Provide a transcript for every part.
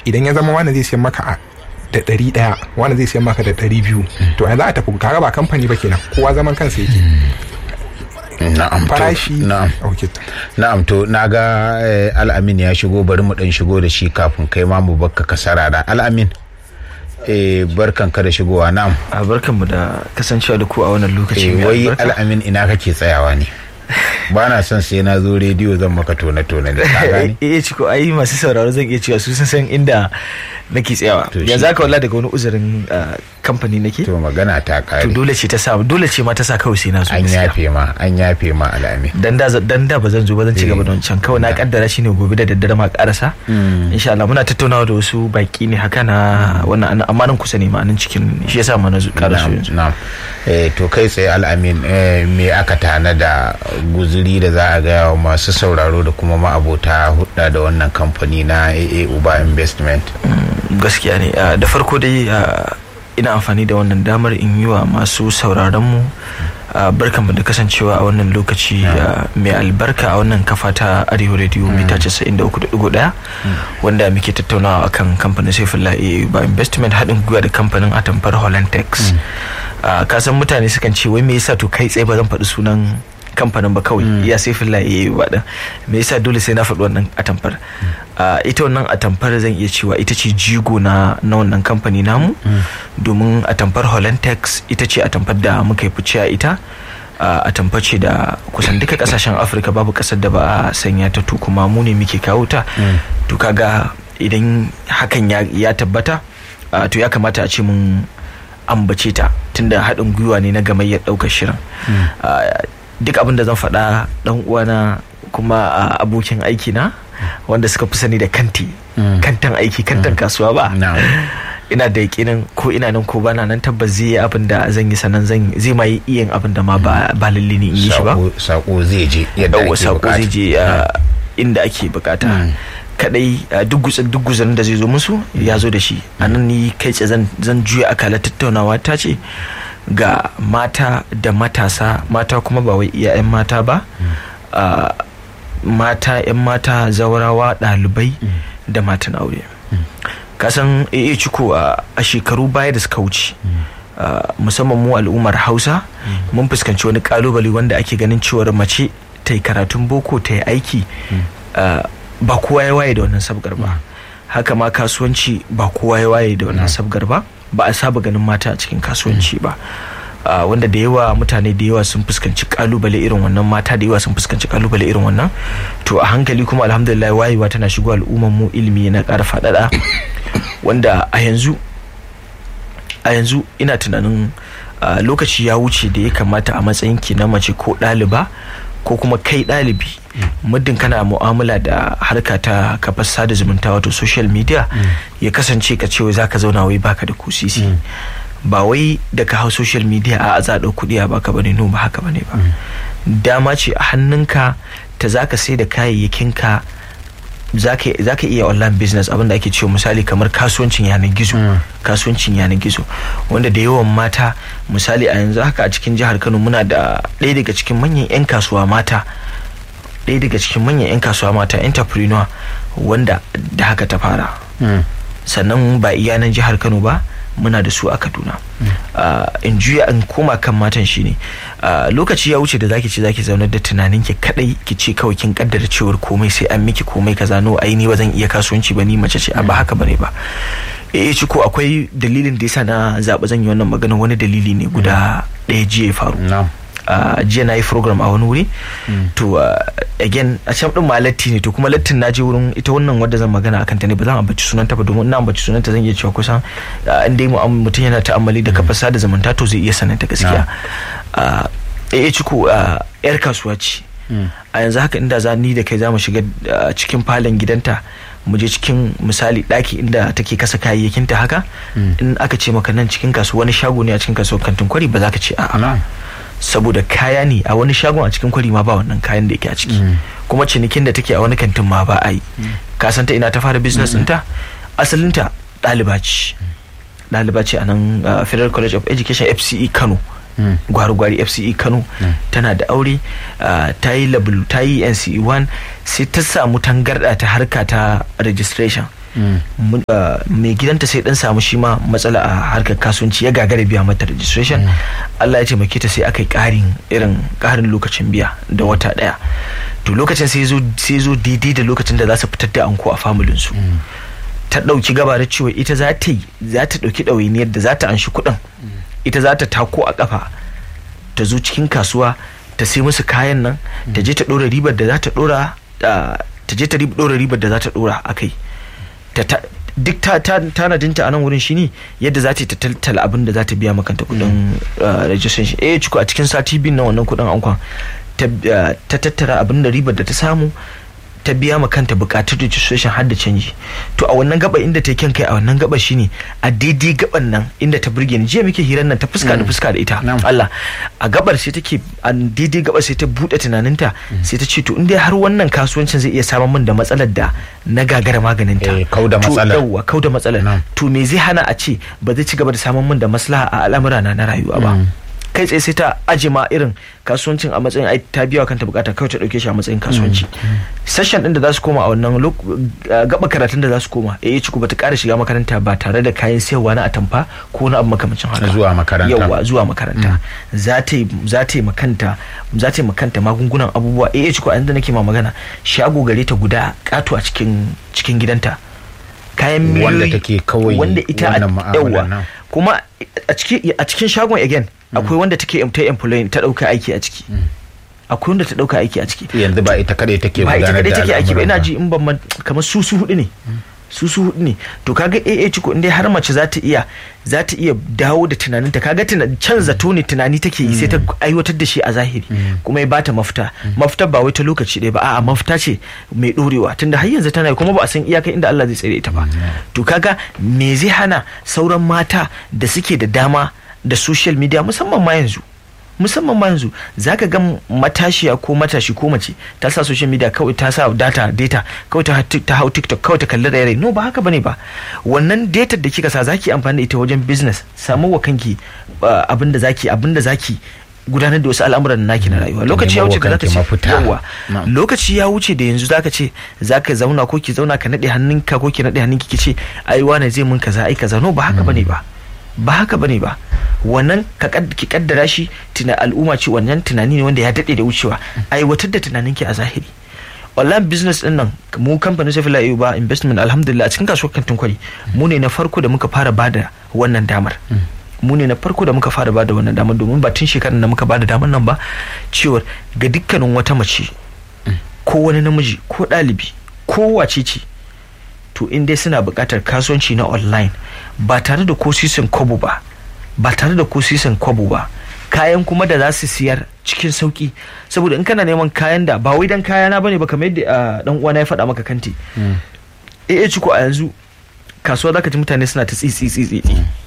idan ya zama wani zai siyan maka a da ɗari ɗaya wani zai siyan maka da ɗari biyu to yanzu a tafi kaga ba kamfani ba kenan kowa zaman kansa yake na'am to- farashi na'am okay. na'am to naga eh, al'amin ya shigo bari mu dan shigo da shi kafin kai ma mu bakka ka sarara al'amin eh barkan ka da shigowa na'am a barkanmu da kasancewa da ku a wannan lokaci eh mai wai albarka. al'amin ina kake tsayawa ne ba na son sai na zo rediyo zan maka tone tone ne ka gane eh ciko ai masu sauraro zan iya cewa su sun san inda nake tsayawa To shi- yanzu haka wallahi daga wani uzurin ah, kamfani nake to magana ta to kare dole ce ta sa dole ce ma ta sa kawai sai na zo an gaskiya. yafe ma an yafe ma al'amin dan da dan da ba zan zo ba zan ci gaba da wancan kawai na kaddara shine gobe da daddare ma karasa insha Allah muna tattaunawa da wasu baki ne haka na wannan amma nan kusa ne ma nan cikin shi yasa ma na zo karaso yanzu na'am eh to kai tsaye al'amin eh, me aka tana da guzuri da za a gaya wa masu sauraro da kuma ma'abota hudda da wannan kamfani na AA Uba Investment gaskiya ne ah, da farko dai ah, ina amfani da wannan damar in yi wa masu sauraronmu ah, barkanmu da kasancewa a wannan lokaci ah, mai albarka a wannan kafa ta arewa radio mita 93.1 wanda muke tattaunawa akan kamfanin saifullah AA ba investment haɗin gwiwa da kamfanin atamfar hollantex Ah, ka san mutane sukan ce wai me yasa to kai tsaye ba zan faɗi sunan kamfanin ba kawai ya sai filla ya yi ba me yasa dole sai na faɗi wannan atamfar Ah, ita wannan atamfar zan iya cewa ita ce jigo na na wannan kamfani namu domin atamfar hollantex ita ce atamfar da muka yi fice a ita Ah, atamfar ce da kusan duka kasashen afirka babu kasar da ba a sanya ta to kuma mu ne muke kawo ta to kaga idan hakan ya, ya tabbata ah, to ya kamata a ce mun ambace ta tunda haɗin gwiwa ne na gamayyar ɗaukar shirin Ah, duk abin da zan faɗa ɗan uwana kuma ah, abokin aiki na wanda suka fi sani da kanti kantan aiki kantan kasuwa ba na'am ina da yakinin ko ina nan ko bana nan tabbas zai yi abin da zan yi sanan zan zai ma yi iya yin abin da ma ba ba lalle ne in yi shi ba sako sako zai je yadda yawwa ake sako bukata zai je ah, inda ake bukata kadai ah, duk gutsin duk guzarin da zai zo musu ya zo da shi a nan ni kai tsaye zan zan juya akalar tattaunawa ta ce ga mata da matasa mata kuma ba wai iya 'yan mata ba ah, mata 'yan mata zawarawa ɗalibai da matan aure kasan AA ciko a a shekaru baya da suka wuce ah, musamman mu al'ummar hausa mun fuskanci wani kalubale wanda ake ganin cewar mace ta yi karatun boko ta yi aiki ah, ba kowa ya waye da wannan sabgar ba haka ma kasuwanci ba kowa ya waye da wannan sabgar ba ba a saba ganin mata a cikin kasuwanci ba Ah, wanda da yawa mutane da yawa sun fuskanci kalubale irin wannan mata da yawa sun fuskanci kalubale irin wannan to a hankali kuma alhamdulillah wayewa tana shigo al'umman mu ilimi na ƙara faɗaɗa wanda a yanzu a yanzu ina tunanin ah, lokaci ya wuce da ya kamata a matsayin ki na mace ko ɗaliba ko kuma kai ɗalibi muddin kana mu'amala da harka ta kafar sada zumunta wato social media ya kasance ka ce wai zaka zauna wai baka da kusisi ba wai da ka hau social media a za a ɗau kuɗi a baka bane no ba haka bane ba dama ce a hannunka ta zaka sai da kayayyakinka zaka zaka iya online business abinda ake cewa misali kamar kasuwancin yanar gizo kasuwancin yanar gizo wanda da yawan mata misali a yanzu haka a cikin jihar Kano muna da ɗaya daga cikin manyan 'yan kasuwa mata ɗaya daga cikin manyan 'yan kasuwa mata entrepreneur wanda da haka ta fara sannan ba iya nan jihar Kano ba muna da su a Kaduna Ah, in juya in koma kan matan shine ah, lokaci ya wuce da zaki ce zaki zaunar da tunanin ki kadai ki ce kawai kin kaddara cewar komai sai an miki komai kaza no ai ni ba zan iya kasuwanci ba ni mace ce a ba haka bane ba eh ci ko akwai dalilin da yasa na zaɓi zan yi wannan magana wani dalili ne guda ɗaya jiya ya faru na'am uh, jiya na yi program a wani wuri to uh, again a can din ma latti ne to kuma lattin na je wurin ita wannan wadda zan magana akan ta ne ba zan ambaci sunanta ba domin ina ambaci sunanta zan iya cewa kusan uh, in dai mu- mutum yana ta'ammali da kafar sada zumunta to zai iya sananta gaskiya uh, eh ciko uh, yar kasuwa ce a yanzu haka inda za ni da kai za mu shiga uh, cikin falon gidanta mu je cikin misali daki inda take kasa kayayyakinta haka in aka ce maka nan cikin kasuwa wani shago ne a cikin kasuwar kantin kwari ba za ka ce a'a na'am saboda kaya ne a wani shagon a cikin kwari ma ba wannan kayan da yake a ciki kuma cinikin da take a wani kantin ma ba a yi ka san ta ina ta fara business ɗinta asalinta ɗaliba ce ɗaliba ce a nan uh, federal college of education fce kano gwari-gwari fce kano tana da aure uh, ta yi level ta yi nce 1 sai ta samu tangarɗa ta harka ta registration mun- ah, mai gidanta sai dan samu shi ma matsala a harkar kasuwanci ya gagara biya mata registration Allah ya taimake ta sai aka yi karin irin karin lokacin biya da wata daya to lokacin sai zo sai zo daidai da lokacin da za su fitar da anko a familin su ta ɗauki gaba da cewa ita za ta yi za ta ɗauki ɗawainiyar da za ta anshi kuɗin ita za ta tako a ƙafa ta zo cikin kasuwa ta sai musu kayan nan ta je ta ɗora ribar da za ta ɗora ah, ta je ta rib- ɗora ribar da za ta ɗora a kai ta ta- duk ta ta- tanadinta a nan wurin shine yadda za ta yi ta tattala abin da za ta biya makanta kuɗin ah, registration eh ciko a cikin sati biyu na wannan kuɗin ankwan ta ah, ta tattara abin da ribar da ta samu ta biya ma kanta bukatun registration har da canji to a wannan gaba inda ta kyan kai a wannan gaba shine a daidai gaban nan inda ta burge ni jiya muke hirar nan ta fuska da fuska da ita Na'am. Allah a gabar sai take a daidai gabar sai ta bude tunaninta sai ta ce to in dai har wannan kasuwancin zai iya samar min da matsalar da na gagara maganin ta Eh, kau da To, matsalar. yawwa kau da matsalar Na'am. to me zai hana a ce ba zai ci gaba da samun min da maslaha a al'amura na na rayuwa ba kai tsaye sai ta aje ma irin kasuwancin a matsayin ai ta biya wa kanta bukata kawai ta dauke shi a matsayin kasuwanci session din da za su koma a wannan lok- uh, gaba karatun da za su koma eh ciku bata kara shiga makaranta ba tare da kayan sayarwa na atamfa ko na abu makamancin haka Zuwa makaranta. yawa zuwa makaranta za ta yi za ta yi makanta za ta yi makanta magungunan abubuwa eh ciku a inda nake ma magana shago gare ta guda kato a cikin cikin gidanta kayan Wanda miliyoyi take kawai wanda ita a- wannan mu'amalar yawa. nan. kuma a cikin a cikin shagon again akwai wanda take ta employing ta dauka aiki a ciki akwai wanda ta dauka aiki a ciki yanzu ba ita kadai take ba ita gudanar kadai da take aiki ba ina al'amuran ji in ban man- kamar su su hudu ne su su hudu ne to kaga AA ciko in dai har mace za ta iya za ta iya dawo da tunaninta kaga tuna can zato ne tunani take yi sai ta aiwatar da shi a zahiri kuma ya bata mafita mafita ba wai ta lokaci ɗaya ba a'a mafita ce mai dorewa tunda har yanzu tana yi kuma ba a san iyaka inda Allah zai tsare ita ba to kaga me zai hana sauran mata da suke da dama da social media musamman ma yanzu musamman ma yanzu zaka ga matashiya ko matashi ko mace ta sa social media kawai ta sa data data kawai ta, ta hau tiktok kawai ta kalli raye no ba haka bane ba wannan data da kika sa zaki amfani da ita wajen business samu wa kanki uh, abinda zaki abinda zaki gudanar da wasu al'amuran naki na rayuwa lokaci ya nemo wuce wa da zaka kanki ce mafita. yawa Na'am. lokaci ya wuce da yanzu zaka ce zaka zauna ko ki zauna ka nade hannunka ko ki nade hannunki ki ce ai wane zai mun kaza ai kaza no ba haka bane ba ba haka bane ba wannan ka kad- ki kaddara shi tuna al'umma ce wannan tunani ne wanda ya dade da wucewa aiwatar da tunaninki a zahiri online business din nan mu kamfanin Safila ba investment alhamdulillah a cikin kasuwar kantin kwari mu ne na farko da muka fara bada wannan damar mu ne na farko da muka fara bada wannan damar domin ba tun shekarar da muka bada damar nan ba cewar ga dukkanin wata mace ko wani namiji ko ɗalibi ko wace ce to in dai suna buƙatar kasuwanci na online ba tare da ko sisin kwabo ba ba tare da ko sisin kwabo ba kayan kuma da za su siyar cikin sauki saboda in kana neman kayan da ba wai dan kayana bane ba kamar yadda ah, dan uwana ya faɗa maka kanti eh ciko a yanzu kasuwa zaka ji mutane suna ta tsitsi tsitsi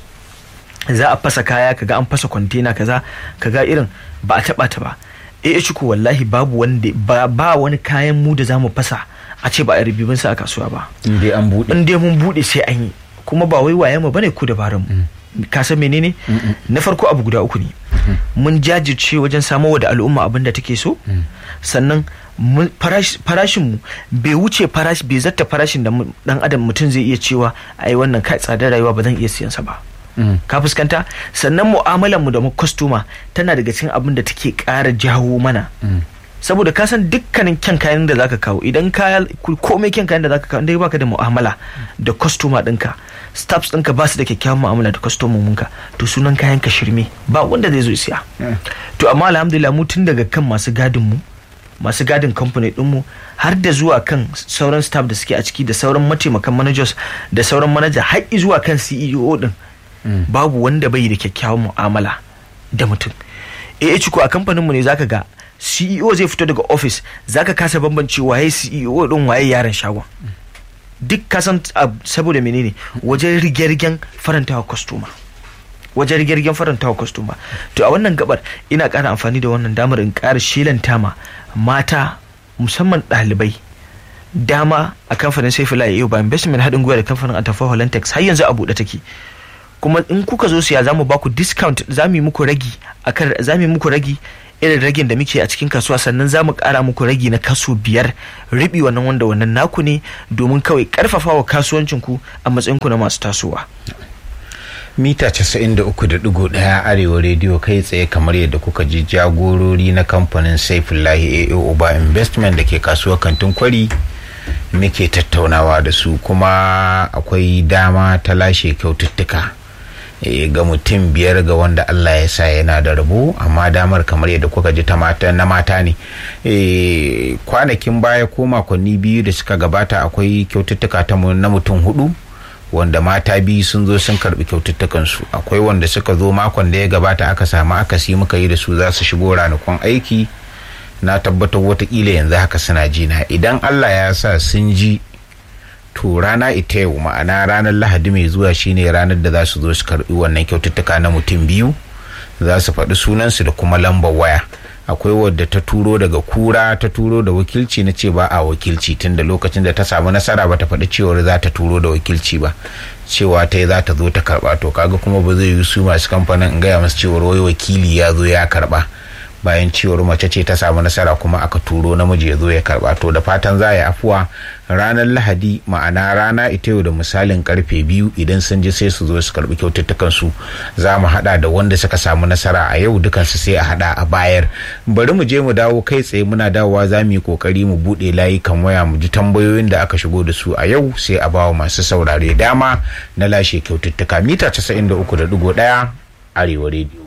za a fasa kaya kaga an fasa kwantena kaza kaga irin ba a taba ta ba eh ciko wallahi babu wanda ba, ba wani kayan mu da zamu fasa a ce ba a ribibin sa a kasuwa ba in dai an buɗe in dai mun bude sai an yi kuma ba wai waye mu bane ku dabaran mu ka san menene na farko abu guda uku ne mun jajirce wajen samowa da al'umma abin da take so sannan mun- farash- farashin mu bai wuce farashi bai zata farashin da mu- dan adam mutum zai iya cewa ai wannan kai tsadar rayuwa ba zan iya siyan sa ba ka fuskanta sannan mu'amalar mu da mu kwastoma tana daga cikin abin da take ƙara jawo mana saboda ka san dukkanin kyan kayan da zaka kawo idan kaya komai kyan kayan da zaka kawo dai baka da mu'amala da kwastoma ɗinka staffs ɗinka ba su da kyakkyawan mu'amala da kwastomominka to sunan kayan ka shirme ba wanda zai zo siya to amma alhamdulillah mu tun daga kan masu gadin mu masu gadin kamfani dinmu har da zuwa kan sauran staff da suke a ciki da sauran mataimakan managers da sauran manager har zuwa kan CEO din babu wanda bai da kyakkyawan mu'amala da mutum eh ciko a kamfanin mu ne zaka ga CEO zai fito daga office zaka kasa bambance waye CEO din waye yaron shagon duk kasan ah, saboda menene wajen rige-rigen farantawa customer wajen rigirgen farantawa kwastoma to a wannan gabar ina ƙara amfani da wannan damar in ƙara shelanta ma mata musamman ɗalibai dama a kamfanin saifula yau ba investment haɗin gwiwa da kamfanin atafa holantex har yanzu a buɗe take kuma in kuka zo siya za mu ba ku discount za mu yi muku ragi akan za mu yi muku ragi irin ragin da muke a cikin kasuwa sannan za mu ƙara muku ragi na kaso biyar ribi wannan wanda wannan naku ne domin kawai ƙarfafa wa kasuwancinku a matsayinku na masu tasowa. mita 93.1 arewa rediyo kai tsaye kamar yadda kuka ji jagorori na kamfanin saifullahi AO Uba investment da ke kasuwar kantin kwari muke tattaunawa da su kuma akwai dama ta lashe kyaututtuka e, ga mutum biyar ga wanda Allah ya sa yana da rabo amma damar kamar yadda kuka ji ta mata na mata ne e, kwanakin baya ko makonni biyu da suka gabata akwai kyaututtuka ta na mutum hudu wanda mata biyu sun zo sun karbi kyaututtukansu akwai wanda suka zo makon da ya gabata aka samu akasi muka yi da su za su shigo ranakun aiki na tabbatar watakila yanzu haka suna jina idan allah ya sa sun ji to rana ita yau ma'ana ranar lahadi mai zuwa shine ranar da za su zo su karbi wannan kyaututtuka na mutum biyu za su faɗi sunansu da kuma lambar waya akwai wadda ta turo daga kura ta turo da wakilci na ce ba a wakilci tun da lokacin da ta samu nasara ba ta faɗi cewar za ta turo da wakilci ba cewa ta yi za ta zo ta karɓa to kaga kuma ba zai yi su masu kamfanin in gaya masu cewar wai wakili ya zo ya karɓa bayan cewar mace ce ta samu nasara kuma aka turo namiji ya zo ya karba to da fatan za yi afuwa ranar lahadi ma'ana rana ita yau da misalin karfe biyu idan sun ji sai su zo su karbi kyaututtukan su za mu hada da wanda suka samu nasara a yau dukansu sai a hada a bayar bari mu je mu dawo kai tsaye muna dawowa za mu yi kokari mu bude layukan waya mu ji tambayoyin da aka shigo da su a yau sai a bawa masu saurare dama na lashe kyaututtuka mita 93.1 arewa rediyo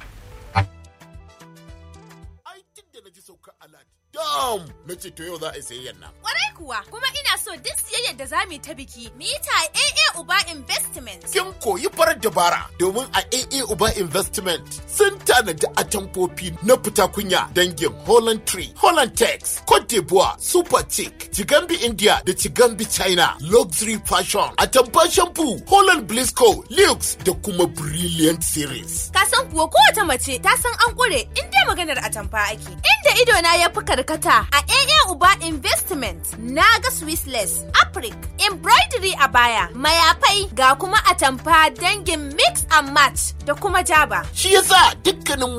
Dam! Na ce to yau za a yi sayayyan nan. Kwarai kuwa, kuma ina so duk siyayyar da za mu yi ta biki, mu yi ta AA Uba Investment. Kin koyi farar dabara domin a AA Uba Investment sun tanadi atamfofi na fita kunya dangin Holland Tree, Holland Tex, Cote d'Ivoire, Super Chic, Chigambi India da Chigambi China, Luxury Fashion, Atamfa Shampoo, Holland Blisco, Lux da kuma Brilliant Series. Ka san kuwa kowace mace ta san an ƙure in dai maganar atamfa ake. Inda idona ya fi karkata a AA Uba Investment na ga Swissless, Afrik, Embroidery a baya, mayafai ga kuma atamfa dangin Mix and Match da kuma Jaba. Shi yasa dukkanin